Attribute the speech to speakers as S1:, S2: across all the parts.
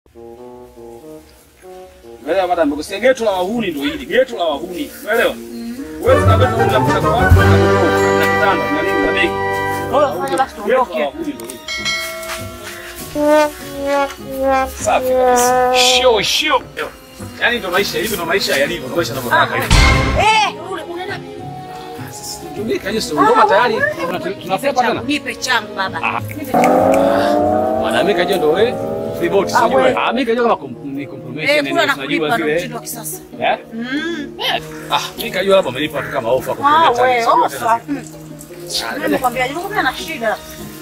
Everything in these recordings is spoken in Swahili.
S1: Umeelewa madam? Nimekusia geto la wahuni ndio hili. Geto la wahuni. Umeelewa? Wewe kama wewe unapenda kwa watu na kitanda na nini na begi.
S2: Wewe fanya basi
S1: Geto la
S2: tuondoke.
S1: wahuni ndio hili. Safi kabisa. Shio shio. Yaani ndio maisha hivi ndio maisha yalivyo, ndio maisha yanavyotaka hivi.
S2: Eh, ule unaenda
S1: Tumika hiyo sio ngoma tayari. Tunafika tena.
S2: nipe changu baba.
S1: Ah.
S2: Nipe changu.
S1: Mwanamke kajua ndio wewe. Riboti
S2: Ah,
S1: sijui.
S2: wewe.
S1: Ah, mimi kajua kama kum- ni
S2: Eh,
S1: confirmation
S2: kula na
S1: ndio
S2: kulipa
S1: tunajua
S2: ndo
S1: zile.
S2: mtindo wa kisasa.
S1: Eh?
S2: Mm.
S1: Ah, mimi kajua labda umelipa tu kama ofa kwa
S2: Ah,
S1: kuleta.
S2: wewe
S1: Sijui
S2: ofa.
S1: tena.
S2: Mm. Mimi nakwambia nilikuwa na shida.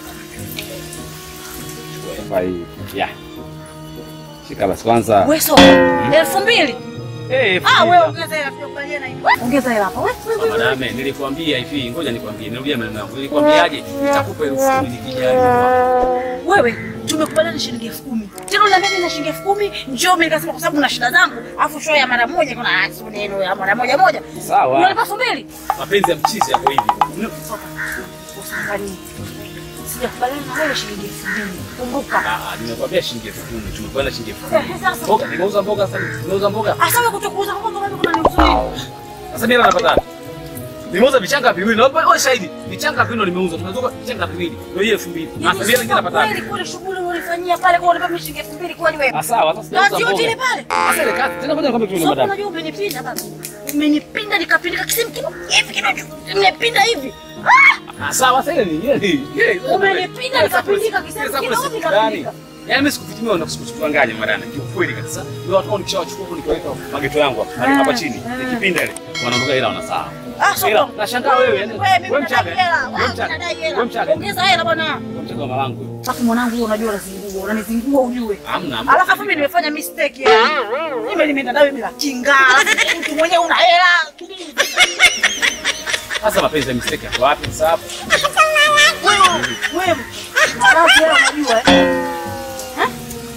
S1: Ofa hii. Yeah. Shika basi kwanza.
S2: Wewe so. Elfu mbili.
S1: Eh,
S2: Ah, wewe ongeza hela tukubaliana hivi. Ongeza hela hapa. Wewe wewe, wewe.
S1: Madame, nilikwambia hivi, ngoja nikwambie, nirudia maneno yangu. Nilikwambiaje? Nitakupa elfu kumi nikija nyuma.
S2: Wewe tumekubaliana shilingi elfu kumi. Tena unaniambia mimi na shilingi elfu kumi, njoo mimi nikasema kwa sababu na shida zangu, afu show ya mara moja kuna ah, sio neno ya mara moja moja.
S1: Sawa.
S2: Unalipa elfu mbili?
S1: Mapenzi ya mchizi yako hivi.
S2: Usiangalie. Sijakubaliana na wewe shilingi elfu mbili. Kumbuka.
S1: Ah, nimekwambia shilingi elfu kumi. Tumekubaliana shilingi elfu
S2: Eh,
S1: kumi.
S2: sasa.
S1: Mboga, nimeuza mboga sasa. hivi. Nimeuza mboga.
S2: Asa wewe kutokuuza kwa sababu kuna niuzuri.
S1: Sasa mimi napata wapi? Nimeuza vichanga viwili. Naomba wewe shahidi. Vichanga viwili nimeuza. Tumeuza vichanga viwili. Ndio hiyo elfu mbili. Sasa mimi nyingine napata wapi?
S2: Kweli kule shughuli ulifanyia pale kwa unalipa mimi shilingi elfu mbili kweli wewe.
S1: Ah, sawa. Sasa sijauza
S2: Kazi yote ile
S1: mboga.
S2: pale.
S1: Sasa ile kazi. Tena ngoja nikwambie kitu
S2: Sasa
S1: madam.
S2: unajua umenipinda baba. Umenipinda nikapindika kisimu kidogo. Hivi kidogo. Nimepinda hivi. Ah!
S1: Ah, sawa. Sasa ile ni yeye.
S2: Umenipinda nikapindika kisema kidogo nikapindika.
S1: Yaani mimi sikufitimia na sikudanganya madana. Kiukweli kabisa. Ndio watu wao nikishawachukua huko nikaweka mageto yangu hapa hapa chini. Nikipinda ile. Wanaondoka ila wanasahau.
S2: Ah, sio.
S1: Ila nashangaa wewe yani.
S2: Wewe mimi
S1: Wewe
S2: nataka
S1: mchaga.
S2: hela.
S1: Wewe
S2: Wewe
S1: mchaga.
S2: unadai
S1: Wewe
S2: hela.
S1: mchaga.
S2: Ongeza hela bwana.
S1: Wewe mchaga wa malangu wewe.
S2: Sasa mwanangu wewe unajua unazingua, unanizingua ujue.
S1: Hamna. hamna.
S2: Alafu mimi nimefanya mistake yani. Mimi nimeenda nawe bila kinga. Alafu Mtu mwenyewe una hela.
S1: Sasa mapenzi ya mistake yako wapi sasa hapo?
S2: Wewe, wewe. Alafu hela unajua eh? Eh?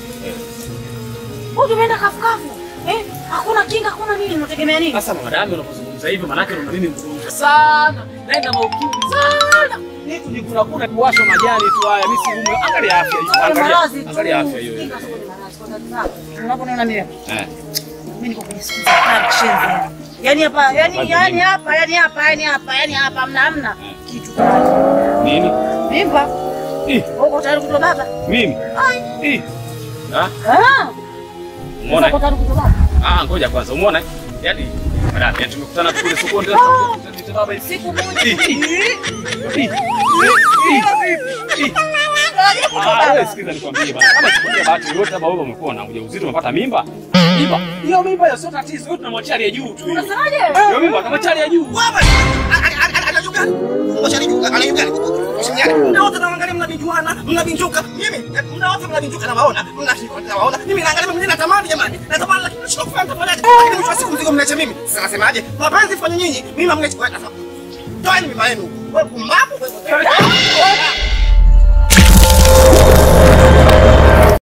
S2: Wewe umeenda kafukafu. Eh? Hakuna kinga, hakuna nini, unategemea nini?
S1: Sasa madami unapozungumza hivyo maana yake una nini mgonjwa sana. Naenda maukimwi sana. Ni kujikuna kuna kuwashwa majani tu haya. Mimi si ume. Angalia afya hiyo. Angalia.
S2: Maradhi tu.
S1: Angalia afya hiyo.
S2: Kinga sio ni maradhi, kwa sababu Unaponiona mimi
S1: Eh.
S2: mimi niko kwenye siku za kari kishenzi yani. Yaani hapa, yani yani hapa, yani hapa, yani hapa, yani hapa hamna hamna kitu.
S1: Nini?
S2: Mimba,
S1: Ih,
S2: uko tayari kutoa baba?
S1: mimi.
S2: Ai.
S1: Ih. Ah,
S2: Ah,
S1: umeona?
S2: uko tayari kutoa baba?
S1: Ah, ngoja kwanza. Umeona? eh? Yaani madami yani tumekutana kule sokoni ndio
S2: Ah.
S1: tutababa hivi.
S2: Siku moja.
S1: Ih, ih, ih, ih, ih.
S2: Tayari kutoa
S1: Ah, wewe
S2: baba.
S1: sikiza nikwambie bana. Kama sikwambia bahati yoyote ama wewe umekuwa na ujauzito umepata mimba? Mimba. Hiyo mimba hiyo sio tatizo. Wewe tunamwachia aliye juu tu. hiyo.
S2: Unasemaje?
S1: Hiyo mimba tunamwachia aliye juu.
S3: Muda wote naangalia mnavijuana, mnavinjuka. Mimi muda wote mnavinjuka na waona, mnawaona. Mimi naangalia mimi natamani jamani. Natamani lakini nashindwa kufanya mtafanyaje. Lakini mwisho wa siku mzigo mnacha mimi. Sasa nasemaje? Mapenzi fanye nyinyi, mimi mngechi. Toeni mimba yenu. Wewe pumbavu wewe.